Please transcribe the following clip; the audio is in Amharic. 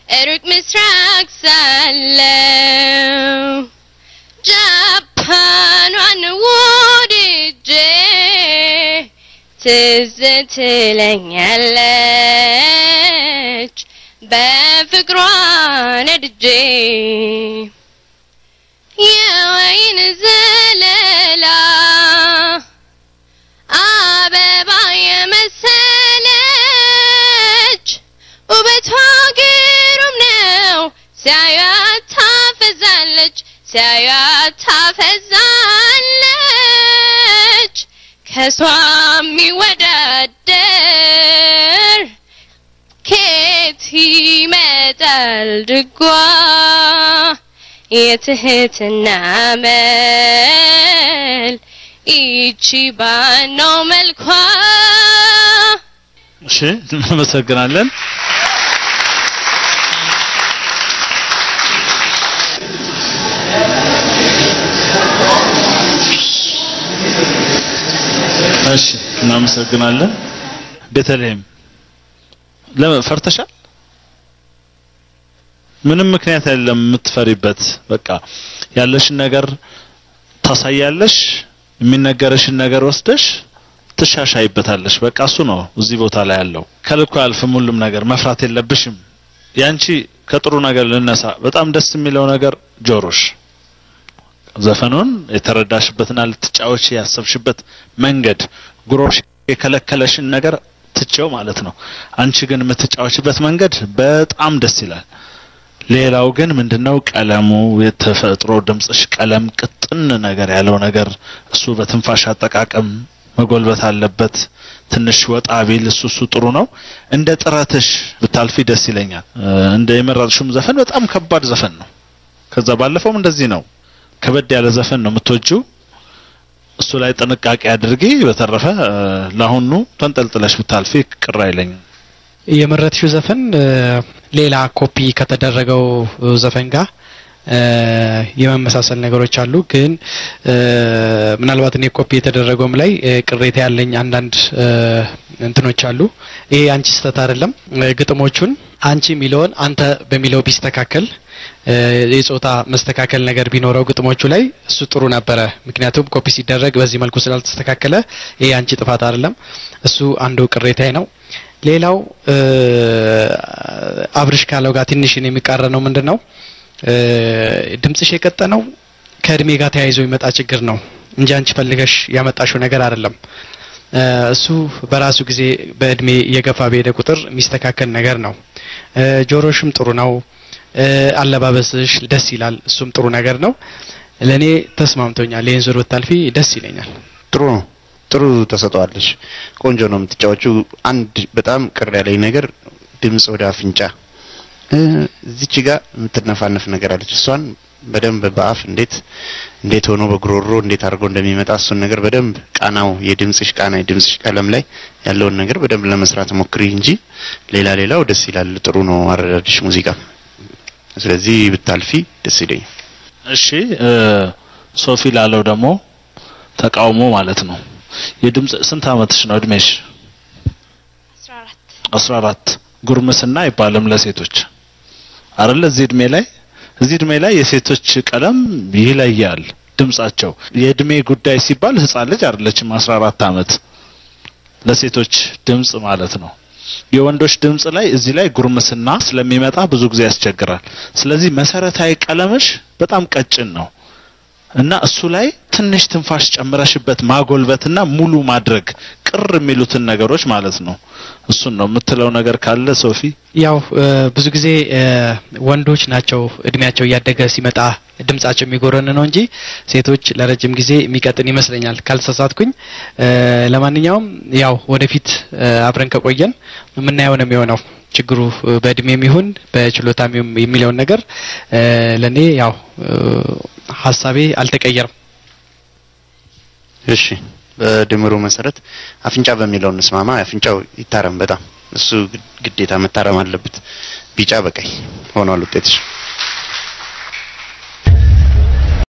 ሩቅ ምስራቅ ሳለው ጃፓኗን ወድጄ ትዝ ትለኛለች በፍቅሯ ነድጄ የወይን ዘለላ አበባ የመሰለች ውበቷ ግሩም ነው ሲያዩት ታፈዛለች ሲያዩት ታፈዛለች ከሷ የሚወዳደር ከየት ይመጣል ድጓ የትህትና መል ይቺ ባነው መልኳ እሺ እናመሰግናለን። እሺ እናመሰግናለን። ቤተልሔም ለምን ፈርተሻል? ምንም ምክንያት የለም የምትፈሪበት። በቃ ያለሽን ነገር ታሳያለሽ፣ የሚነገርሽን ነገር ወስደሽ ትሻሻይበታለሽ። በቃ እሱ ነው እዚህ ቦታ ላይ ያለው። ከልኩ አያልፍም ሁሉም ነገር። መፍራት የለብሽም። ያንቺ ከጥሩ ነገር ልነሳ። በጣም ደስ የሚለው ነገር ጆሮሽ ዘፈኑን የተረዳሽበትና ልትጫወች ያሰብሽበት መንገድ ጉሮሽ የከለከለሽን ነገር ትቼው ማለት ነው። አንቺ ግን የምትጫወችበት መንገድ በጣም ደስ ይላል። ሌላው ግን ምንድነው ቀለሙ፣ የተፈጥሮ ድምጽሽ ቀለም ቅጥን ነገር ያለው ነገር እሱ በትንፋሽ አጠቃቀም መጎልበት አለበት። ትንሽ ወጣ ቢል እሱ እሱ ጥሩ ነው። እንደ ጥረትሽ ብታልፊ ደስ ይለኛል። እንደ የመረጥሽውም ዘፈን በጣም ከባድ ዘፈን ነው። ከዛ ባለፈውም እንደዚህ ነው። ከበድ ያለ ዘፈን ነው የምትወጂው። እሱ ላይ ጥንቃቄ አድርጊ። በተረፈ ለአሁኑ ተንጠልጥለሽ ብታልፊ ቅር አይለኝም። የመረጥሽው ዘፈን ሌላ ኮፒ ከተደረገው ዘፈን ጋር የመመሳሰል ነገሮች አሉ። ግን ምናልባት እኔ ኮፒ የተደረገውም ላይ ቅሬታ ያለኝ አንዳንድ እንትኖች አሉ። ይሄ አንቺ ስህተት አይደለም። ግጥሞቹን አንቺ የሚለውን አንተ በሚለው ቢስተካከል የጾታ መስተካከል ነገር ቢኖረው ግጥሞቹ ላይ እሱ ጥሩ ነበረ። ምክንያቱም ኮፒ ሲደረግ በዚህ መልኩ ስላልተስተካከለ ይሄ አንቺ ጥፋት አይደለም። እሱ አንዱ ቅሬታዬ ነው። ሌላው አብርሽ ካለው ጋር ትንሽ የሚቃረነው ምንድን ነው ድምጽሽ የቀጠነው ከእድሜ ጋር ተያይዞ የሚመጣ ችግር ነው እንጂ አንቺ ፈልገሽ ያመጣሽው ነገር አይደለም። እሱ በራሱ ጊዜ በእድሜ እየገፋ በሄደ ቁጥር የሚስተካከል ነገር ነው። ጆሮሽም ጥሩ ነው። አለባበስሽ ደስ ይላል። እሱም ጥሩ ነገር ነው። ለእኔ ተስማምቶኛል። ይህን ዙር ብታልፊ ደስ ይለኛል። ጥሩ ነው። ጥሩ ተሰጠዋለሽ። ቆንጆ ነው የምትጫወቹ። አንድ በጣም ቅር ያለኝ ነገር ድምጽ ወደ አፍንጫ እዚች ጋር የምትነፋነፍ ነገር አለች። እሷን በደንብ በአፍ እንዴት እንዴት ሆኖ በጉሮሮ እንዴት አድርጎ እንደሚመጣ እሱን ነገር በደንብ ቃናው፣ የድምጽሽ ቃና፣ የድምጽሽ ቀለም ላይ ያለውን ነገር በደንብ ለመስራት ሞክሪ እንጂ ሌላ ሌላው ደስ ይላል። ጥሩ ነው አረዳድሽ ሙዚቃ። ስለዚህ ብታልፊ ደስ ይለኛል። እሺ ሶፊ ላለው ደግሞ ተቃውሞ ማለት ነው። የድምጽ ስንት አመትሽ ነው እድሜሽ? 14 14 ጉርምስና አይባልም ለሴቶች አይደለ? እዚህ እድሜ ላይ እዚህ እድሜ ላይ የሴቶች ቀለም ይለያል ድምጻቸው። የእድሜ ጉዳይ ሲባል ህፃን ልጅ አይደለችም 14 አመት ለሴቶች ድምጽ ማለት ነው። የወንዶች ድምጽ ላይ እዚህ ላይ ጉርምስና ስለሚመጣ ብዙ ጊዜ ያስቸግራል። ስለዚህ መሰረታዊ ቀለምሽ በጣም ቀጭን ነው እና እሱ ላይ ትንሽ ትንፋሽ ጨምረሽበት ማጎልበትና ሙሉ ማድረግ ቅር የሚሉትን ነገሮች ማለት ነው። እሱን ነው የምትለው ነገር ካለ ሶፊ? ያው ብዙ ጊዜ ወንዶች ናቸው እድሜያቸው እያደገ ሲመጣ ድምጻቸው የሚጎረን ነው እንጂ ሴቶች ለረጅም ጊዜ የሚቀጥን ይመስለኛል ካልተሳሳትኩኝ። ለማንኛውም ያው ወደፊት አብረን ከቆየን የምናየው ነው የሚሆነው። ችግሩ በእድሜም ይሁን በችሎታም የሚለውን ነገር ለኔ ያው ሀሳቤ አልተቀየረም። እሺ በድምሩ መሰረት አፍንጫ በሚለው እንስማማ። አፍንጫው ይታረም በጣም እሱ ግዴታ መታረም አለበት። ቢጫ በቀይ ሆኗል ውጤትሽ።